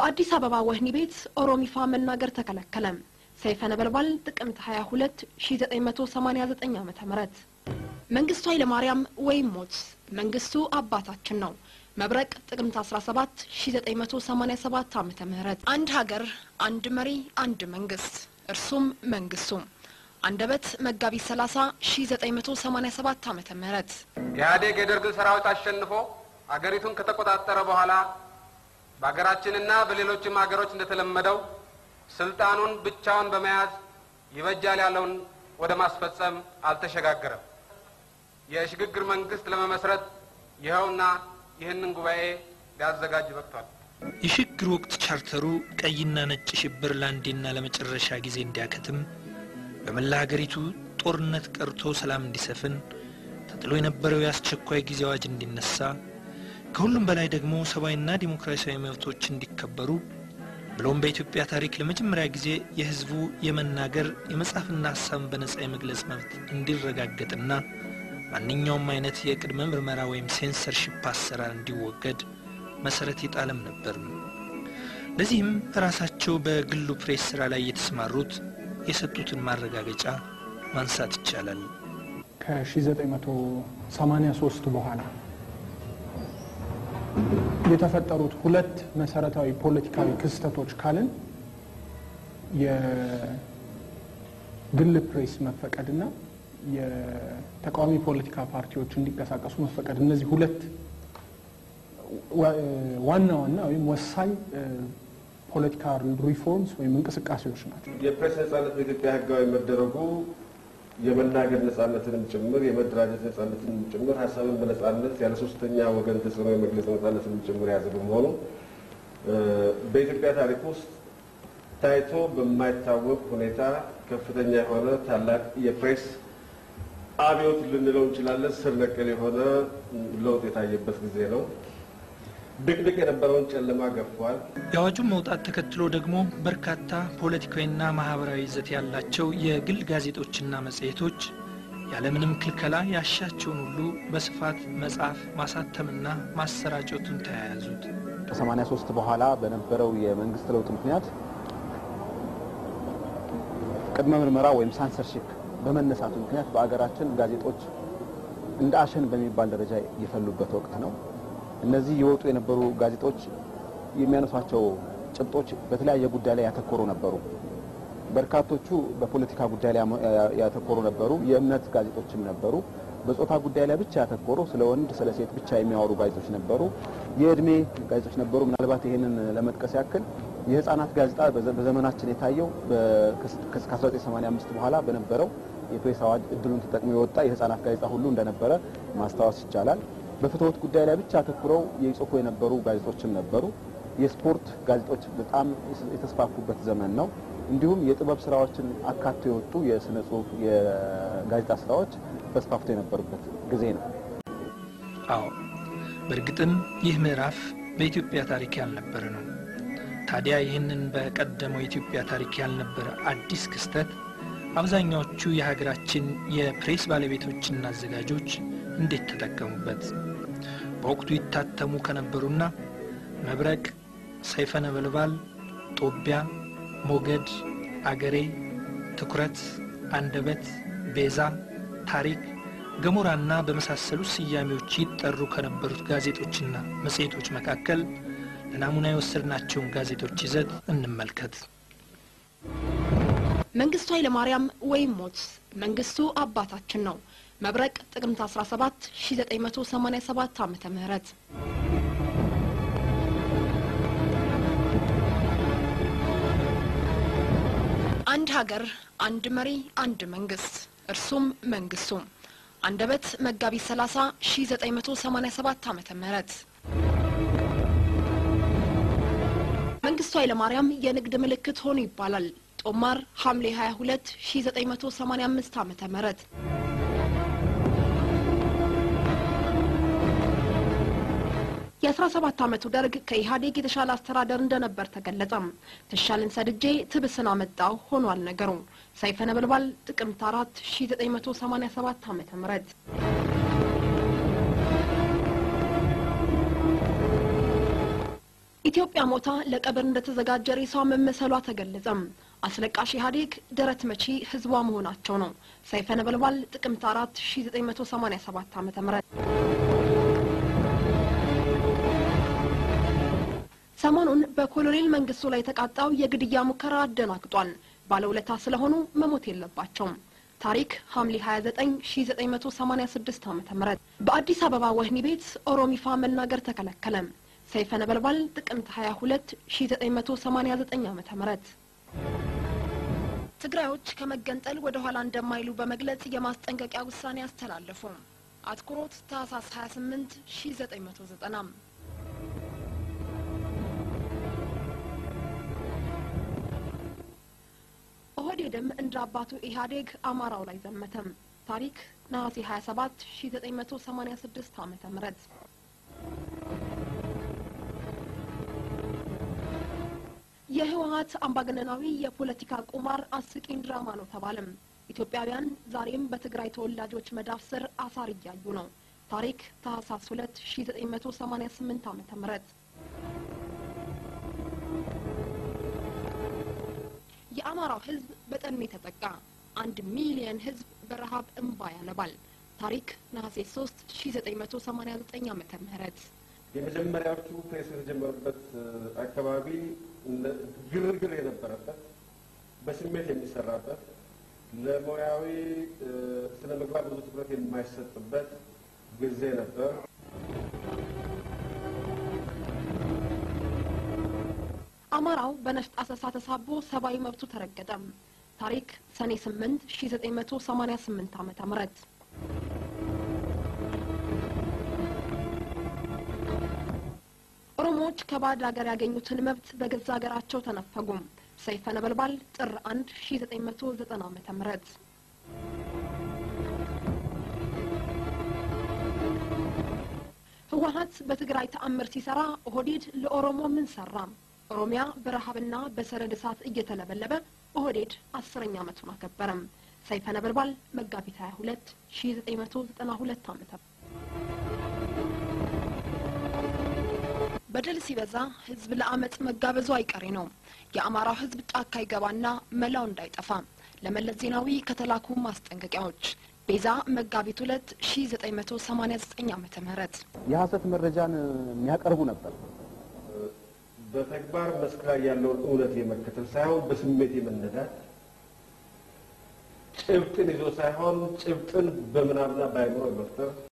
በአዲስ አበባ ወህኒ ቤት ኦሮሚፋ መናገር ተከለከለ። ሰይፈ ነበልባል ጥቅምት 22 1989 ዓ ም መንግስቱ ኃይለማርያም ወይም ሞት መንግስቱ አባታችን ነው። መብረቅ ጥቅምት 17 1987 ዓ ም አንድ ሀገር፣ አንድ መሪ፣ አንድ መንግስት እርሱም መንግስቱ አንደበት መጋቢት 30 1987 ዓ ም ኢህአዴግ የደርግን ሰራዊት አሸንፎ አገሪቱን ከተቆጣጠረ በኋላ በሀገራችንና በሌሎችም ሀገሮች እንደተለመደው ስልጣኑን ብቻውን በመያዝ ይበጃል ያለውን ወደ ማስፈጸም አልተሸጋገረም። የሽግግር መንግስት ለመመስረት ይኸውና ይህንን ጉባኤ ሊያዘጋጅ በቅቷል። የሽግግር ወቅት ቻርተሩ ቀይና ነጭ ሽብር ለአንዴና ለመጨረሻ ጊዜ እንዲያከትም በመላ ሀገሪቱ ጦርነት ቀርቶ ሰላም እንዲሰፍን ተጥሎ የነበረው የአስቸኳይ ጊዜ አዋጅ እንዲነሳ ከሁሉም በላይ ደግሞ ሰብአዊና ዲሞክራሲያዊ መብቶች እንዲከበሩ ብሎም በኢትዮጵያ ታሪክ ለመጀመሪያ ጊዜ የሕዝቡ የመናገር የመጻፍና ሀሳብን በነጻ የመግለጽ መብት እንዲረጋገጥና ማንኛውም አይነት የቅድመ ምርመራ ወይም ሴንሰርሺፕ አሰራር እንዲወገድ መሰረት የጣለም ነበር። ለዚህም ራሳቸው በግሉ ፕሬስ ስራ ላይ የተሰማሩት የሰጡትን ማረጋገጫ ማንሳት ይቻላል። ከ1983 በኋላ የተፈጠሩት ሁለት መሰረታዊ ፖለቲካዊ ክስተቶች ካልን የግል ፕሬስ መፈቀድና የተቃዋሚ ፖለቲካ ፓርቲዎች እንዲንቀሳቀሱ መፈቀድ፣ እነዚህ ሁለት ዋና ዋና ወይም ወሳኝ ፖለቲካ ሪፎርምስ ወይም እንቅስቃሴዎች ናቸው። የፕሬስ ነጻነት በኢትዮጵያ ህጋዊ መደረጉ የመናገር ነጻነትንም ጭምር የመደራጀት ነጻነትንም ጭምር ሀሳብን በነጻነት ያለ ሶስተኛ ወገን ተጽዕኖ የመግለጽ ነጻነትንም ጭምር የያዘ በመሆኑ በኢትዮጵያ ታሪክ ውስጥ ታይቶ በማይታወቅ ሁኔታ ከፍተኛ የሆነ ታላቅ የፕሬስ አብዮት ልንለው እንችላለን። ስር ነቀል የሆነ ለውጥ የታየበት ጊዜ ነው። ድቅድቅ የነበረውን ጨለማ ገፏል። የአዋጁን መውጣት ተከትሎ ደግሞ በርካታ ፖለቲካዊና ማህበራዊ ይዘት ያላቸው የግል ጋዜጦችና መጽሔቶች ያለምንም ክልከላ ያሻቸውን ሁሉ በስፋት መጻፍ ማሳተምና ማሰራጨቱን ተያያዙት። ከ83 በኋላ በነበረው የመንግስት ለውጥ ምክንያት ቅድመ ምርመራ ወይም ሳንሰርሺፕ በመነሳቱ ምክንያት በአገራችን ጋዜጦች እንደ አሸን በሚባል ደረጃ የፈሉበት ወቅት ነው። እነዚህ የወጡ የነበሩ ጋዜጦች የሚያነሷቸው ጭብጦች በተለያየ ጉዳይ ላይ ያተኮሩ ነበሩ። በርካቶቹ በፖለቲካ ጉዳይ ላይ ያተኮሩ ነበሩ። የእምነት ጋዜጦችም ነበሩ። በጾታ ጉዳይ ላይ ብቻ ያተኮሩ፣ ስለ ወንድ ስለ ሴት ብቻ የሚያወሩ ጋዜጦች ነበሩ። የእድሜ ጋዜጦች ነበሩ። ምናልባት ይህንን ለመጥቀስ ያክል የህፃናት ጋዜጣ በዘመናችን የታየው ከ1985 በኋላ በነበረው የፕሬስ አዋጅ እድሉን ተጠቅሞ የወጣ የህፃናት ጋዜጣ ሁሉ እንደነበረ ማስታወስ ይቻላል። በፍትወት ጉዳይ ላይ ብቻ አተኩረው የጽፉ የነበሩ ጋዜጦችም ነበሩ። የስፖርት ጋዜጦች በጣም የተስፋፉበት ዘመን ነው። እንዲሁም የጥበብ ስራዎችን አካቶ የወጡ የስነ ጽሁፍ የጋዜጣ ስራዎች ተስፋፍቶ የነበሩበት ጊዜ ነው። አዎ በእርግጥም ይህ ምዕራፍ በኢትዮጵያ ታሪክ ያልነበረ ነው። ታዲያ ይህንን በቀደመው የኢትዮጵያ ታሪክ ያልነበረ አዲስ ክስተት አብዛኛዎቹ የሀገራችን የፕሬስ ባለቤቶችና አዘጋጆች እንዴት ተጠቀሙበት? በወቅቱ ይታተሙ ከነበሩና መብረቅ፣ ሰይፈ ነበልባል፣ ጦቢያ፣ ሞገድ፣ አገሬ፣ ትኩረት፣ አንደበት፣ ቤዛ፣ ታሪክ፣ ገሞራና በመሳሰሉት ስያሜዎች ይጠሩ ከነበሩት ጋዜጦችና መጽሔቶች መካከል ለናሙና የወሰድናቸውን ጋዜጦች ይዘት እንመልከት። መንግስቱ ኃይለማርያም ወይም ሞት መንግስቱ አባታችን ነው። መብረቅ ጥቅምት 17 1987 ዓመተ ምህረት አንድ ሀገር፣ አንድ መሪ፣ አንድ መንግስት እርሱም መንግስቱ አንደበት መጋቢት 30 1987 ዓመተ ምህረት መንግስቱ ኃይለማርያም የንግድ ምልክት ሆኑ ይባላል። ጦማር ሐምሌ 22 1985 ዓመተ ምህረት የ17 ዓመቱ ደርግ ከኢህአዴግ የተሻለ አስተዳደር እንደነበር ተገለጸም። ትሻልን ሰድጄ ትብስን አመጣው ሆኗል ነገሩ። ሰይፈ ነበልባል ጥቅምት 4 1987 ዓመተ ምህረት ኢትዮጵያ ሞታ ለቀብር እንደተዘጋጀ ሬሷ መመሰሏ ተገለጸም። አስለቃሽ ኢህአዴግ ደረት መቺ ህዝቧ መሆናቸው ነው። ሰይፈ ነበልባል ጥቅምት አራት ሺ ዘጠኝ መቶ ሰማኒያ ሰባት ዓመተ ምህረት ሰሞኑን በኮሎኔል መንግስቱ ላይ የተቃጣው የግድያ ሙከራ አደናግጧል። ባለውለታ ስለሆኑ መሞት የለባቸውም። ታሪክ ሐምሌ 29 1986 ዓ ም በአዲስ አበባ ወህኒ ቤት ኦሮሚፋ መናገር ተከለከለ። ሰይፈ ነበልባል ጥቅምት 22 1989 ዓ ም ትግራዮች ከመገንጠል ወደ ኋላ እንደማይሉ በመግለጽ የማስጠንቀቂያ ውሳኔ አስተላለፉ። አትኩሮት ታህሳስ 28 1990 ኦህዴድም እንደ አባቱ ኢህአዴግ አማራው ላይ ዘመተም። ታሪክ ነሐሴ 27 1986 ዓመተ ምህረት የህወሀት አምባገነናዊ የፖለቲካ ቁማር አስቂኝ ድራማ ነው ተባለም። ኢትዮጵያውያን ዛሬም በትግራይ ተወላጆች መዳፍ ስር አሳር እያዩ ነው። ታሪክ ታህሳስ 2 1988 ዓመተ ምህረት የአማራው ህዝብ በጠኔ ተጠቃ። አንድ ሚሊየን ህዝብ በረሀብ እንባ ያነባል። ታሪክ ነሐሴ 3 1989 ዓመተ ምህረት የመጀመሪያዎቹ ፕሬስ የተጀመሩበት አካባቢ ግርግር የነበረበት በስሜት የሚሰራበት ለሙያዊ ስነ ምግባር ብዙ ትኩረት የማይሰጥበት ጊዜ ነበር። አማራው በነፍጥ አሰሳ ተሳቦ ሰብአዊ መብቱ ተረገጠም። ታሪክ ሰኔ 8 1988 ዓመተ ምህረት ኦሮሞዎች ከባዕድ ሀገር ያገኙትን መብት በገዛ ሀገራቸው ተነፈጉም። ሰይፈ ነበልባል ጥር 1 1990 ዓመተ ምህረት ህወሀት በትግራይ ተአምር ሲሰራ ኦህዴድ ለኦሮሞ ምን ሰራ? ኦሮሚያ በረሀብና በሰደድ እሳት እየተለበለበ ኦህዴድ አስረኛ ዓመቱን አከበረም። ሰይፈ ነበልባል መጋቢት 22 1992 ዓመተ በደል ሲበዛ ህዝብ ለአመፅ መጋበዙ አይቀሬ ነው። የአማራው ህዝብ ጫካ ይገባና መላው እንዳይጠፋ ለመለስ ዜናዊ ከተላኩ ማስጠንቀቂያዎች ቤዛ መጋቢት ሁለት ሺ ዘጠኝ መቶ ሰማኒያ ዘጠኝ ዓመተ ምህረት የሀሰት መረጃን የሚያቀርቡ ነበር። በተግባር መስክ ላይ ያለውን እውነት የመከተል ሳይሆን በስሜት የመነዳት ጭብጥን ይዞ ሳይሆን ጭብጥን በምናብና በአይምሮ መፍጠር